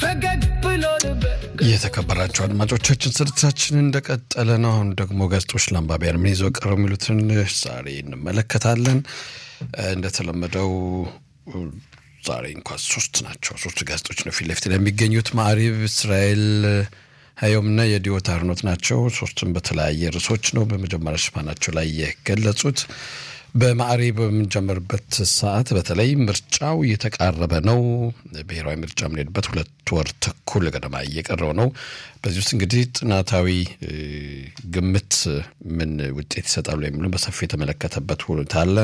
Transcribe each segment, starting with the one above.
ፈገግ ብሎ ልበል የተከበራቸው አድማጮቻችን ስርጭታችን እንደቀጠለ ነው። አሁን ደግሞ ጋዜጦች ለአንባቢያን ምን ይዘው ቀረው የሚሉትን ዛሬ እንመለከታለን። እንደተለመደው ዛሬ እንኳ ሶስት ናቸው። ሶስት ጋዜጦች ነው ፊት ለፊት የሚገኙት ማዕሪብ፣ እስራኤል ሀዮምና የዲዮት አርኖት ናቸው። ሶስቱም በተለያየ ርዕሶች ነው በመጀመሪያ ሽፋናቸው ላይ የገለጹት። በማዕሪብ በምንጀምርበት ሰዓት በተለይ ምርጫው እየተቃረበ ነው። ብሔራዊ ምርጫ የምንሄድበት ሁለት ወር ተኩል ገደማ እየቀረው ነው። በዚህ ውስጥ እንግዲህ ጥናታዊ ግምት ምን ውጤት ይሰጣሉ የሚሉ በሰፊ የተመለከተበት ሁኔታ አለ።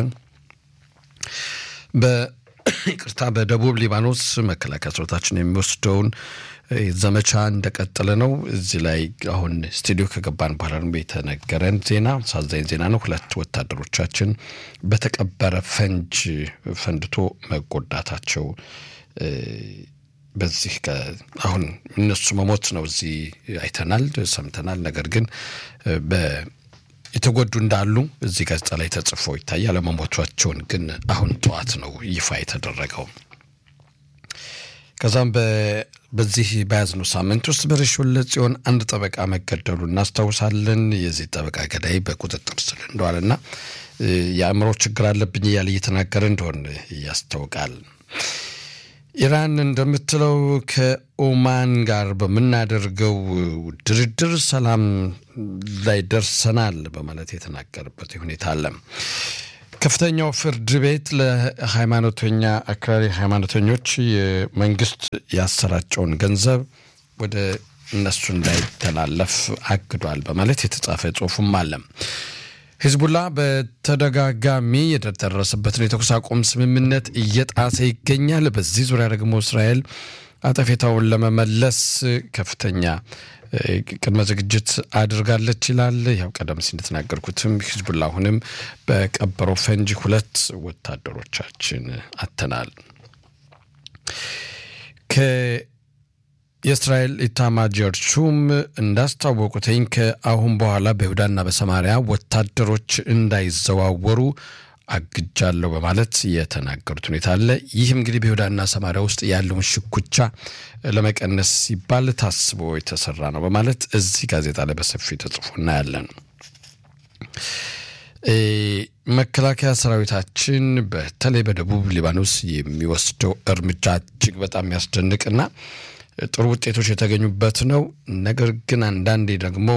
ይቅርታ በደቡብ ሊባኖስ መከላከያ ሰራዊታችን የሚወስደውን ዘመቻ እንደቀጠለ ነው። እዚህ ላይ አሁን ስቱዲዮ ከገባን በኋላ ነው የተነገረን ዜና፣ አሳዛኝ ዜና ነው። ሁለት ወታደሮቻችን በተቀበረ ፈንጅ ፈንድቶ መጎዳታቸው በዚህ አሁን እነሱ መሞት ነው እዚህ አይተናል፣ ሰምተናል። ነገር ግን የተጎዱ እንዳሉ እዚህ ጋዜጣ ላይ ተጽፎ ይታያል። አለመሞቷቸውን ግን አሁን ጠዋት ነው ይፋ የተደረገው። ከዛም በዚህ በያዝነው ሳምንት ውስጥ በሬሾለ ጽዮን አንድ ጠበቃ መገደሉ እናስታውሳለን። የዚህ ጠበቃ ገዳይ በቁጥጥር ስር እንደዋለና የአእምሮ ችግር አለብኝ እያለ እየተናገረ እንደሆነ ያስታውቃል። ኢራን እንደምትለው ከኦማን ጋር በምናደርገው ድርድር ሰላም ላይ ደርሰናል በማለት የተናገረበት ሁኔታ አለ። ከፍተኛው ፍርድ ቤት ለሃይማኖተኛ አክራሪ ሃይማኖተኞች የመንግስት ያሰራጨውን ገንዘብ ወደ እነሱ እንዳይተላለፍ አግዷል በማለት የተጻፈ ጽሁፍም አለ። ሂዝቡላ በተደጋጋሚ የደረሰበትን የተኩስ አቁም ስምምነት እየጣሰ ይገኛል። በዚህ ዙሪያ ደግሞ እስራኤል አጠፌታውን ለመመለስ ከፍተኛ ቅድመ ዝግጅት አድርጋለች ይላል። ያው ቀደም ሲል እንደተናገርኩትም ሂዝቡላ አሁንም በቀበረው ፈንጂ ሁለት ወታደሮቻችን አተናል። የእስራኤል ኢታማጆር ሹም እንዳስታወቁትኝ ከአሁን በኋላ በይሁዳና በሰማሪያ ወታደሮች እንዳይዘዋወሩ አግጃለሁ በማለት የተናገሩት ሁኔታ አለ። ይህም እንግዲህ በይሁዳና ሰማሪያ ውስጥ ያለውን ሽኩቻ ለመቀነስ ሲባል ታስቦ የተሰራ ነው በማለት እዚህ ጋዜጣ ላይ በሰፊ ተጽፎ እናያለን። መከላከያ ሰራዊታችን በተለይ በደቡብ ሊባኖስ የሚወስደው እርምጃ እጅግ በጣም የሚያስደንቅና ጥሩ ውጤቶች የተገኙበት ነው። ነገር ግን አንዳንዴ ደግሞ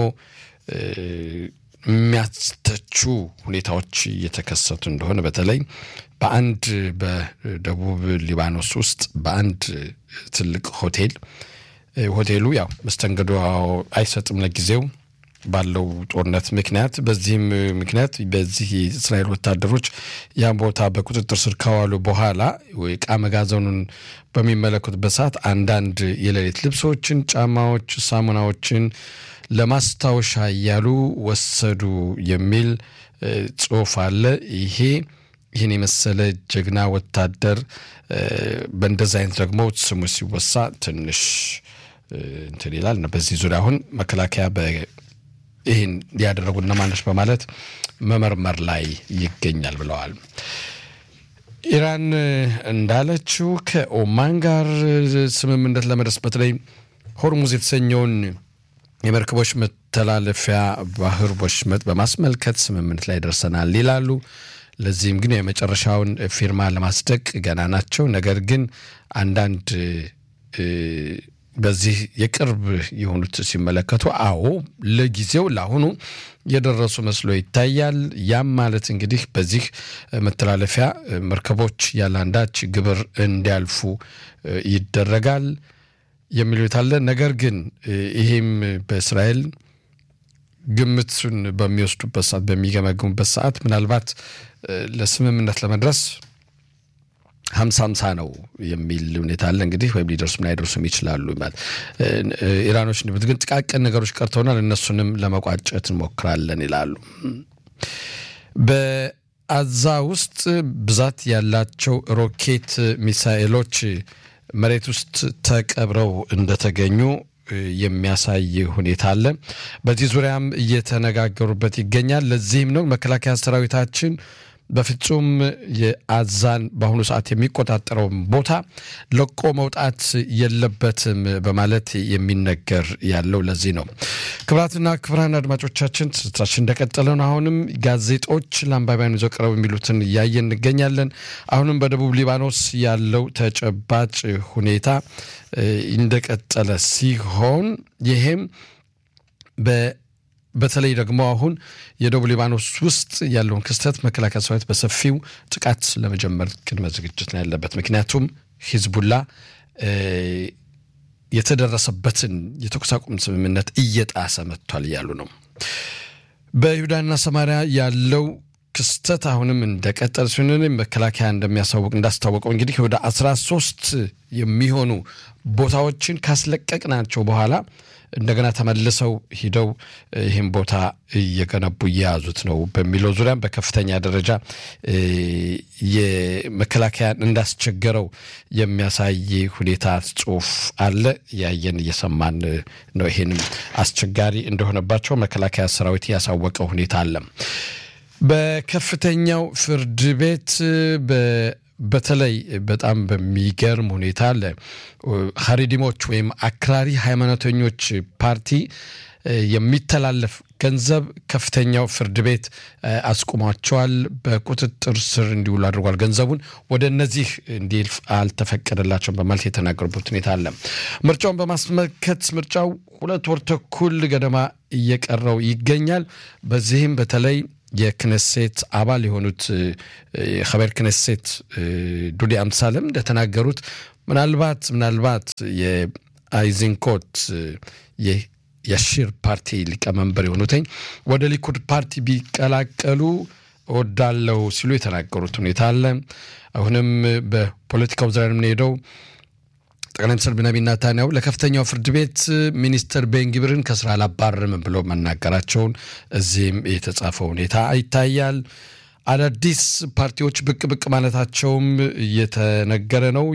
የሚያስተቹ ሁኔታዎች እየተከሰቱ እንደሆነ በተለይ በአንድ በደቡብ ሊባኖስ ውስጥ በአንድ ትልቅ ሆቴል ሆቴሉ ያው መስተንግዶ አይሰጥም ለጊዜው ባለው ጦርነት ምክንያት። በዚህም ምክንያት በዚህ የእስራኤል ወታደሮች ያን ቦታ በቁጥጥር ስር ካዋሉ በኋላ ዕቃ መጋዘኑን በሚመለከቱበት ሰዓት አንዳንድ የሌሊት ልብሶችን፣ ጫማዎች፣ ሳሙናዎችን ለማስታወሻ እያሉ ወሰዱ የሚል ጽሑፍ አለ። ይሄ ይህን የመሰለ ጀግና ወታደር በእንደዚ አይነት ደግሞ ስሙ ሲወሳ ትንሽ እንትን ይላል። በዚህ ዙሪያ አሁን መከላከያ ይህን ያደረጉ እነማኖች በማለት መመርመር ላይ ይገኛል ብለዋል። ኢራን እንዳለችው ከኦማን ጋር ስምምነት ለመድረስ በተለይ ሆርሙዝ የተሰኘውን የመርከቦች መተላለፊያ ባህር ወሽመጥ በማስመልከት ስምምነት ላይ ደርሰናል ይላሉ። ለዚህም ግን የመጨረሻውን ፊርማ ለማስደቅ ገና ናቸው። ነገር ግን አንዳንድ በዚህ የቅርብ የሆኑት ሲመለከቱ አዎ ለጊዜው ለአሁኑ የደረሱ መስሎ ይታያል። ያም ማለት እንግዲህ በዚህ መተላለፊያ መርከቦች ያለ አንዳች ግብር እንዲያልፉ ይደረጋል የሚሉት አለ። ነገር ግን ይሄም በእስራኤል ግምቱን በሚወስዱበት ሰዓት በሚገመግሙበት ሰዓት ምናልባት ለስምምነት ለመድረስ ሀምሳ ሀምሳ ነው የሚል ሁኔታ አለ። እንግዲህ ወይም ሊደርሱም ላይደርሱም ይችላሉ። ኢራኖች ግን ጥቃቅን ነገሮች ቀርተውናል፣ እነሱንም ለመቋጨት እንሞክራለን ይላሉ። በአዛ ውስጥ ብዛት ያላቸው ሮኬት ሚሳኤሎች መሬት ውስጥ ተቀብረው እንደተገኙ የሚያሳይ ሁኔታ አለ። በዚህ ዙሪያም እየተነጋገሩበት ይገኛል። ለዚህም ነው መከላከያ ሰራዊታችን በፍጹም የአዛን በአሁኑ ሰዓት የሚቆጣጠረውን ቦታ ለቆ መውጣት የለበትም በማለት የሚነገር ያለው ለዚህ ነው። ክቡራትና ክቡራን አድማጮቻችን ስርጭታችን እንደቀጠለ ነው። አሁንም ጋዜጦች ለአንባቢያን ይዘው ቀረቡ የሚሉትን እያየን እንገኛለን። አሁንም በደቡብ ሊባኖስ ያለው ተጨባጭ ሁኔታ እንደቀጠለ ሲሆን ይሄም በተለይ ደግሞ አሁን የደቡብ ሊባኖስ ውስጥ ያለውን ክስተት መከላከያ ሰራዊት በሰፊው ጥቃት ለመጀመር ቅድመ ዝግጅት ነው ያለበት። ምክንያቱም ሂዝቡላ የተደረሰበትን የተኩስ አቁም ስምምነት እየጣሰ መጥቷል እያሉ ነው። በይሁዳና ሰማሪያ ያለው ክስተት አሁንም እንደቀጠል ሲሆን መከላከያ እንደሚያሳውቅ እንዳስታወቀው እንግዲህ ወደ አስራ ሶስት የሚሆኑ ቦታዎችን ካስለቀቅናቸው በኋላ እንደገና ተመልሰው ሂደው ይህን ቦታ እየገነቡ እየያዙት ነው በሚለው ዙሪያም በከፍተኛ ደረጃ የመከላከያን እንዳስቸገረው የሚያሳይ ሁኔታ ጽሁፍ አለ። ያየን እየሰማን ነው። ይህንም አስቸጋሪ እንደሆነባቸው መከላከያ ሰራዊት ያሳወቀው ሁኔታ አለ። በከፍተኛው ፍርድ ቤት በተለይ በጣም በሚገርም ሁኔታ ለሀሪዲሞች ወይም አክራሪ ሃይማኖተኞች ፓርቲ የሚተላለፍ ገንዘብ ከፍተኛው ፍርድ ቤት አስቁሟቸዋል። በቁጥጥር ስር እንዲውሉ አድርጓል። ገንዘቡን ወደ እነዚህ እንዲልፍ አልተፈቀደላቸውም በማለት የተናገሩበት ሁኔታ አለ። ምርጫውን በማስመልከት ምርጫው ሁለት ወር ተኩል ገደማ እየቀረው ይገኛል። በዚህም በተለይ የክነሴት አባል የሆኑት የኸበር ክነሴት ዱዲ አምሳለም እንደተናገሩት ምናልባት ምናልባት የአይዚንኮት የሺር ፓርቲ ሊቀመንበር የሆኑትኝ ወደ ሊኩድ ፓርቲ ቢቀላቀሉ እወዳለሁ ሲሉ የተናገሩት ሁኔታ አለ። አሁንም በፖለቲካው ዙሪያ የምንሄደው ጠቅላይ ሚኒስትር ቢንያሚን ኔታንያሁ ለከፍተኛው ፍርድ ቤት ሚኒስትር ቤንግብርን ከስራ አላባርም ብሎ መናገራቸውን እዚህም የተጻፈው ሁኔታ ይታያል። አዳዲስ ፓርቲዎች ብቅ ብቅ ማለታቸውም እየተነገረ ነው።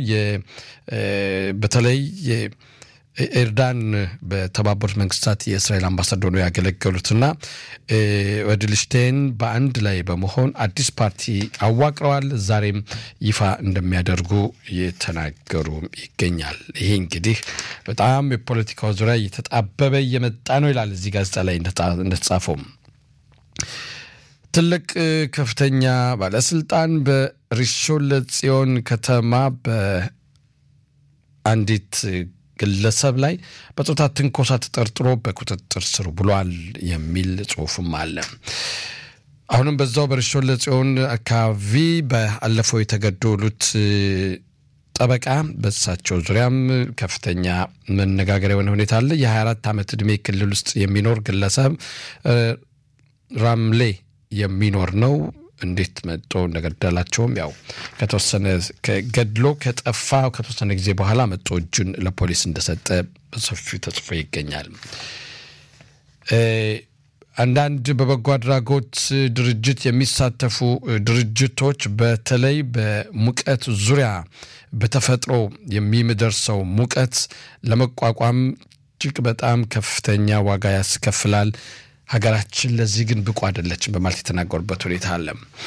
በተለይ ኤርዳን በተባበሩት መንግስታት የእስራኤል አምባሳደር ነው ያገለገሉትና ወድልሽቴን በአንድ ላይ በመሆን አዲስ ፓርቲ አዋቅረዋል። ዛሬም ይፋ እንደሚያደርጉ እየተናገሩ ይገኛል። ይሄ እንግዲህ በጣም የፖለቲካው ዙሪያ እየተጣበበ እየመጣ ነው ይላል እዚህ ጋዜጣ ላይ እንደተጻፈው። ትልቅ ከፍተኛ ባለስልጣን በሪሾን ለጽዮን ከተማ በአንዲት ግለሰብ ላይ በጾታ ትንኮሳ ተጠርጥሮ በቁጥጥር ስር ብሏል የሚል ጽሁፍም አለ። አሁንም በዛው በርሾን ለጽዮን አካባቢ በአለፈው የተገደሉት ጠበቃ በእሳቸው ዙሪያም ከፍተኛ መነጋገሪያ የሆነ ሁኔታ አለ። የ24 ዓመት ዕድሜ ክልል ውስጥ የሚኖር ግለሰብ ራምሌ የሚኖር ነው። እንዴት መጦ እንደገደላቸውም ያው ከተወሰነ ገድሎ ከጠፋ ከተወሰነ ጊዜ በኋላ መጦ እጁን ለፖሊስ እንደሰጠ በሰፊው ተጽፎ ይገኛል። አንዳንድ በበጎ አድራጎት ድርጅት የሚሳተፉ ድርጅቶች በተለይ በሙቀት ዙሪያ በተፈጥሮ የሚደርሰው ሙቀት ለመቋቋም እጅግ በጣም ከፍተኛ ዋጋ ያስከፍላል። ሀገራችን ለዚህ ግን ብቁ አይደለችም በማለት የተናገሩበት ሁኔታ አለ።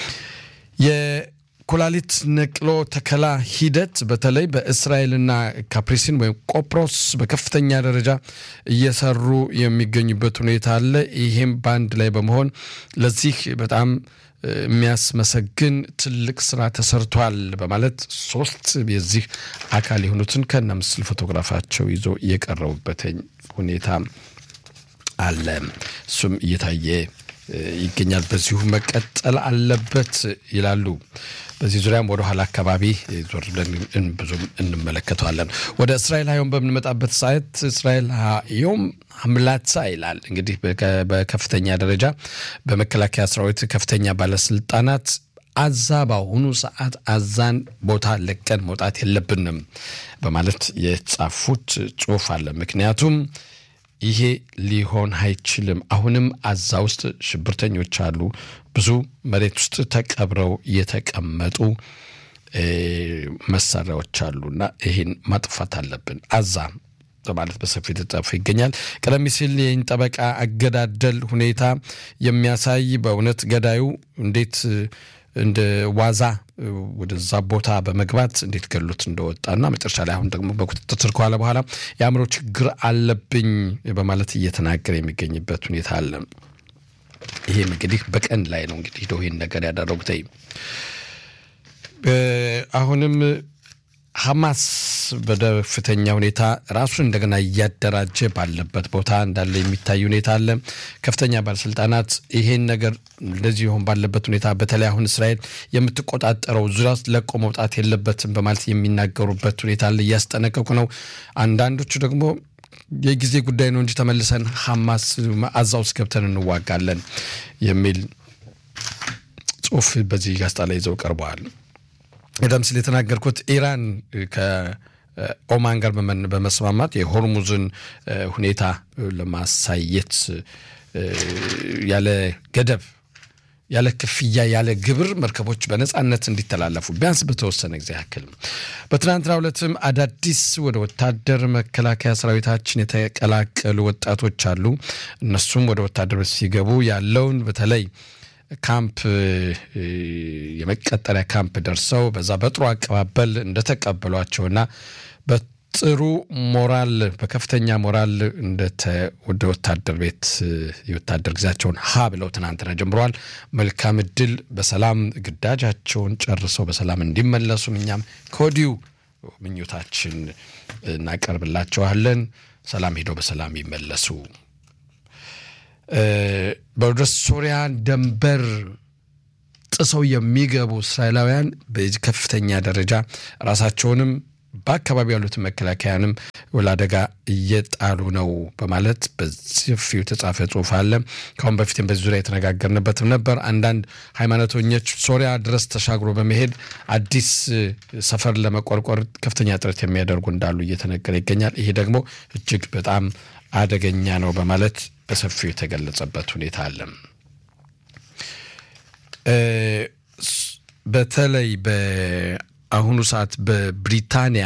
የኩላሊት ነቅሎ ተከላ ሂደት በተለይ በእስራኤልና ካፕሪሲን ወይም ቆጵሮስ በከፍተኛ ደረጃ እየሰሩ የሚገኙበት ሁኔታ አለ። ይህም በአንድ ላይ በመሆን ለዚህ በጣም የሚያስመሰግን ትልቅ ስራ ተሰርቷል በማለት ሶስት የዚህ አካል የሆኑትን ከነ ምስል ፎቶግራፋቸው ይዞ የቀረቡበትኝ ሁኔታ አለ። እሱም እየታየ ይገኛል። በዚሁ መቀጠል አለበት ይላሉ። በዚህ ዙሪያም ወደ ኋላ አካባቢ ዞር ብለን ብዙም እንመለከተዋለን። ወደ እስራኤል ሀዮም በምንመጣበት ሰዓት እስራኤል ሀዮም አምላሳ ይላል። እንግዲህ በከፍተኛ ደረጃ በመከላከያ ሰራዊት ከፍተኛ ባለስልጣናት አዛ በአሁኑ ሰዓት አዛን ቦታ ለቀን መውጣት የለብንም በማለት የጻፉት ጽሁፍ አለ። ምክንያቱም ይሄ ሊሆን አይችልም። አሁንም አዛ ውስጥ ሽብርተኞች አሉ። ብዙ መሬት ውስጥ ተቀብረው የተቀመጡ መሳሪያዎች አሉና ይህን ማጥፋት አለብን አዛ በማለት በሰፊው የተጻፈ ይገኛል። ቀደም ሲል ይህን ጠበቃ አገዳደል ሁኔታ የሚያሳይ በእውነት ገዳዩ እንዴት እንደ ዋዛ ወደዛ ቦታ በመግባት እንዴት ገሉት እንደወጣና መጨረሻ ላይ አሁን ደግሞ በቁጥጥር ስር ከዋለ በኋላ የአእምሮ ችግር አለብኝ በማለት እየተናገረ የሚገኝበት ሁኔታ አለ። ይህም እንግዲህ በቀን ላይ ነው እንግዲህ ሄደው ይህን ነገር ያደረጉት። አሁንም ሐማስ በከፍተኛ ሁኔታ ራሱን እንደገና እያደራጀ ባለበት ቦታ እንዳለ የሚታይ ሁኔታ አለ። ከፍተኛ ባለስልጣናት ይሄን ነገር እንደዚህ ሆን ባለበት ሁኔታ በተለይ አሁን እስራኤል የምትቆጣጠረው ዙሪያ ውስጥ ለቆ መውጣት የለበትም በማለት የሚናገሩበት ሁኔታ አለ፣ እያስጠነቀቁ ነው። አንዳንዶቹ ደግሞ የጊዜ ጉዳይ ነው እንጂ ተመልሰን ሐማስ አዛ ውስጥ ገብተን እንዋጋለን የሚል ጽሑፍ በዚህ ጋዜጣ ላይ ይዘው ቀርበዋል። ቀደም ሲል የተናገርኩት ኢራን ከኦማን ጋር በመስማማት የሆርሙዝን ሁኔታ ለማሳየት ያለ ገደብ ያለ ክፍያ ያለ ግብር መርከቦች በነፃነት እንዲተላለፉ ቢያንስ በተወሰነ ጊዜ ያክል በትናንትናው ዕለትም አዳዲስ ወደ ወታደር መከላከያ ሰራዊታችን የተቀላቀሉ ወጣቶች አሉ። እነሱም ወደ ወታደር ሲገቡ ያለውን በተለይ ካምፕ የመቀጠሪያ ካምፕ ደርሰው በዛ በጥሩ አቀባበል እንደተቀበሏቸውና በጥሩ ሞራል በከፍተኛ ሞራል ወደ ወታደር ቤት የወታደር ጊዜያቸውን ሀ ብለው ትናንትና ጀምረዋል። መልካም እድል፣ በሰላም ግዳጃቸውን ጨርሰው በሰላም እንዲመለሱም እኛም ከወዲሁ ምኞታችን እናቀርብላቸዋለን። ሰላም ሄደው በሰላም ይመለሱ። ወደ ሶሪያ ደንበር ጥሰው የሚገቡ እስራኤላውያን በዚህ ከፍተኛ ደረጃ ራሳቸውንም በአካባቢ ያሉትን መከላከያንም ለአደጋ እየጣሉ ነው በማለት በሰፊው የተጻፈ ጽሑፍ አለ። ከአሁን በፊትም በዚህ ዙሪያ የተነጋገርንበትም ነበር። አንዳንድ ሃይማኖተኞች ሶሪያ ድረስ ተሻግሮ በመሄድ አዲስ ሰፈር ለመቆርቆር ከፍተኛ ጥረት የሚያደርጉ እንዳሉ እየተነገረ ይገኛል። ይሄ ደግሞ እጅግ በጣም አደገኛ ነው በማለት በሰፊው የተገለጸበት ሁኔታ አለ። በተለይ በአሁኑ ሰዓት በብሪታንያ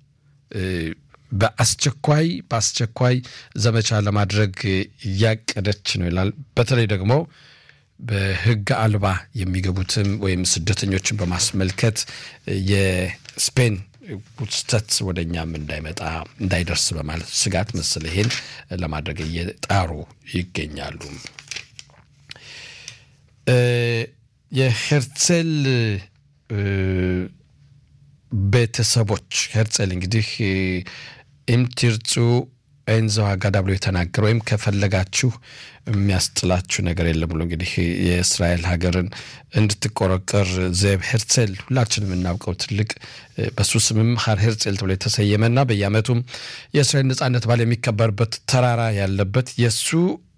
በአስቸኳይ በአስቸኳይ ዘመቻ ለማድረግ እያቀደች ነው ይላል። በተለይ ደግሞ በሕግ አልባ የሚገቡትም ወይም ስደተኞችን በማስመልከት የስፔን ውስተት ወደ እኛም እንዳይመጣ እንዳይደርስ በማለት ስጋት መሰለ ይሄን ለማድረግ እየጣሩ ይገኛሉ። የሄርцል ቤተሰቦች ሄርцል እንግዲህ ኢምቲርጹ ኤንዘው አጋዳ ብሎ የተናገረ ወይም ከፈለጋችሁ የሚያስጥላችሁ ነገር የለም ብሎ እንግዲህ የእስራኤል ሀገርን እንድትቆረቀር ዘብ ሄርцል ሁላችንም የምናውቀው ትልቅ በሱ ስምም ሀር ሄርцል ተብሎ የተሰየመና በየዓመቱም የእስራኤል ነጻነት በዓል የሚከበርበት ተራራ ያለበት የእሱ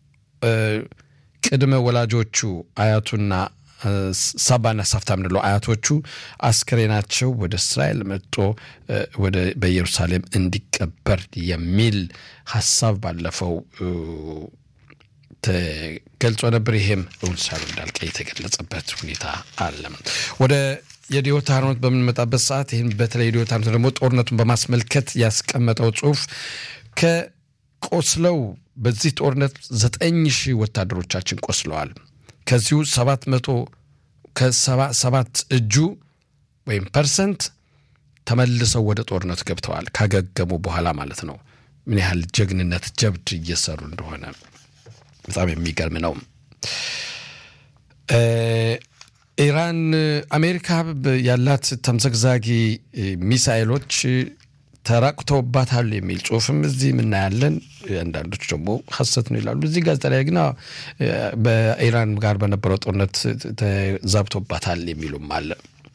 ቅድመ ወላጆቹ አያቱና ሳባና ሳፍታ ምንለው አያቶቹ አስክሬናቸው ወደ እስራኤል መጥቶ ወደ በኢየሩሳሌም እንዲቀበር የሚል ሀሳብ ባለፈው ተገልጾ ነበር። ይሄም እውን ሳሉ እንዳልቀ የተገለጸበት ሁኔታ አለ። ወደ የዲዮት ሃይማኖት በምንመጣበት ሰዓት ይህን በተለይ የዲዮት ሃይማኖት ደግሞ ጦርነቱን በማስመልከት ያስቀመጠው ጽሁፍ ከቆስለው በዚህ ጦርነት ዘጠኝ ሺህ ወታደሮቻችን ቆስለዋል። ከዚሁ ሰባት መቶ ከሰባ ሰባት እጁ ወይም ፐርሰንት ተመልሰው ወደ ጦርነት ገብተዋል። ካገገሙ በኋላ ማለት ነው። ምን ያህል ጀግንነት ጀብድ እየሰሩ እንደሆነ በጣም የሚገርም ነው። ኢራን አሜሪካ ያላት ተምዘግዛጊ ሚሳኤሎች ተራቁተውባታል የሚል ጽሁፍም እዚህ የምናያለን። አንዳንዶች ደግሞ ሀሰት ነው ይላሉ። እዚህ ጋዜጣ ላይ ግን በኢራን ጋር በነበረው ጦርነት ተዛብቶባታል የሚሉም አለ።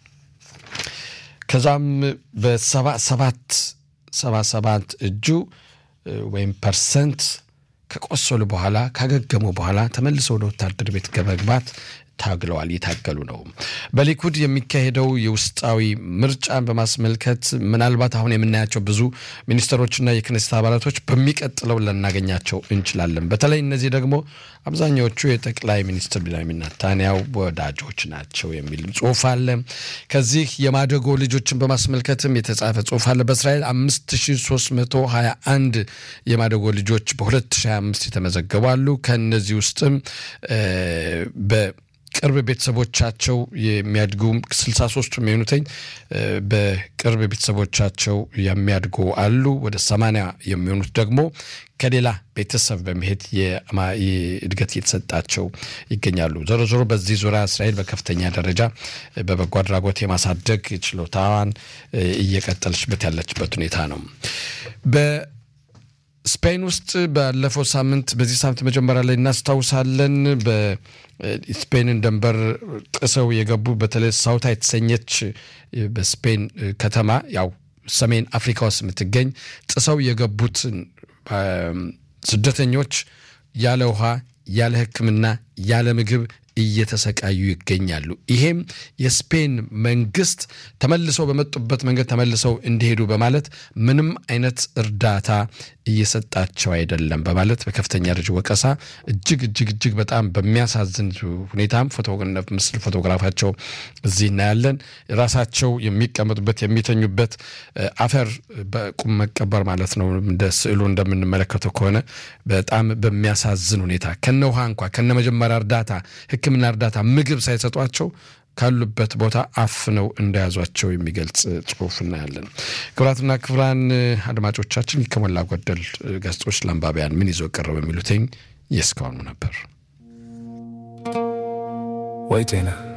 ከዛም በሰባ ሰባት ሰባ ሰባት እጁ ወይም ፐርሰንት ከቆሰሉ በኋላ ካገገሙ በኋላ ተመልሰው ወደ ወታደር ቤት ከመግባት ታግለዋል፣ እየታገሉ ነው። በሊኩድ የሚካሄደው የውስጣዊ ምርጫን በማስመልከት ምናልባት አሁን የምናያቸው ብዙ ሚኒስትሮችና የክኔሴት አባላቶች በሚቀጥለው ልናገኛቸው እንችላለን። በተለይ እነዚህ ደግሞ አብዛኛዎቹ የጠቅላይ ሚኒስትር ቢንያሚን ኔታንያሁ ወዳጆች ናቸው የሚል ጽሁፍ አለ። ከዚህ የማደጎ ልጆችን በማስመልከትም የተጻፈ ጽሁፍ አለ። በእስራኤል 5321 የማደጎ ልጆች በ2025 የተመዘገቡ አሉ። ከእነዚህ ውስጥም በ ቅርብ ቤተሰቦቻቸው የሚያድጉ 63ቱ የሚሆኑትኝ በቅርብ ቤተሰቦቻቸው የሚያድጉ አሉ። ወደ 80 የሚሆኑት ደግሞ ከሌላ ቤተሰብ በመሄድ እድገት እየተሰጣቸው ይገኛሉ። ዞሮ ዞሮ በዚህ ዙሪያ እስራኤል በከፍተኛ ደረጃ በበጎ አድራጎት የማሳደግ ችሎታዋን እየቀጠለችበት ያለችበት ሁኔታ ነው። በስፔን ውስጥ ባለፈው ሳምንት በዚህ ሳምንት መጀመሪያ ላይ እናስታውሳለን በስፔንን ድንበር ጥሰው የገቡ በተለይ ሳውታ የተሰኘች በስፔን ከተማ ያው ሰሜን አፍሪካ ውስጥ የምትገኝ ጥሰው የገቡትን ስደተኞች ያለ ውሃ፣ ያለ ሕክምና፣ ያለ ምግብ እየተሰቃዩ ይገኛሉ። ይሄም የስፔን መንግስት ተመልሰው በመጡበት መንገድ ተመልሰው እንዲሄዱ በማለት ምንም አይነት እርዳታ እየሰጣቸው አይደለም በማለት በከፍተኛ ደረጃ ወቀሳ እጅግ እጅግ እጅግ በጣም በሚያሳዝን ሁኔታም ምስል ፎቶግራፋቸው እዚህ እናያለን። ራሳቸው የሚቀመጡበት የሚተኙበት አፈር በቁም መቀበር ማለት ነው። እንደ ስዕሉ እንደምንመለከተው ከሆነ በጣም በሚያሳዝን ሁኔታ ከነ ውሃ እንኳ ከነ መጀመሪያ እርዳታ ሕክምና እርዳታ ምግብ ሳይሰጧቸው ካሉበት ቦታ አፍነው እንደያዟቸው የሚገልጽ ጽሁፍ እናያለን። ክቡራትና ክቡራን አድማጮቻችን ከሞላ ጎደል ገጾች ለአንባቢያን ምን ይዞ ቀረበ የሚሉትኝ የእስካሁኑ ነበር። ወይ ጤና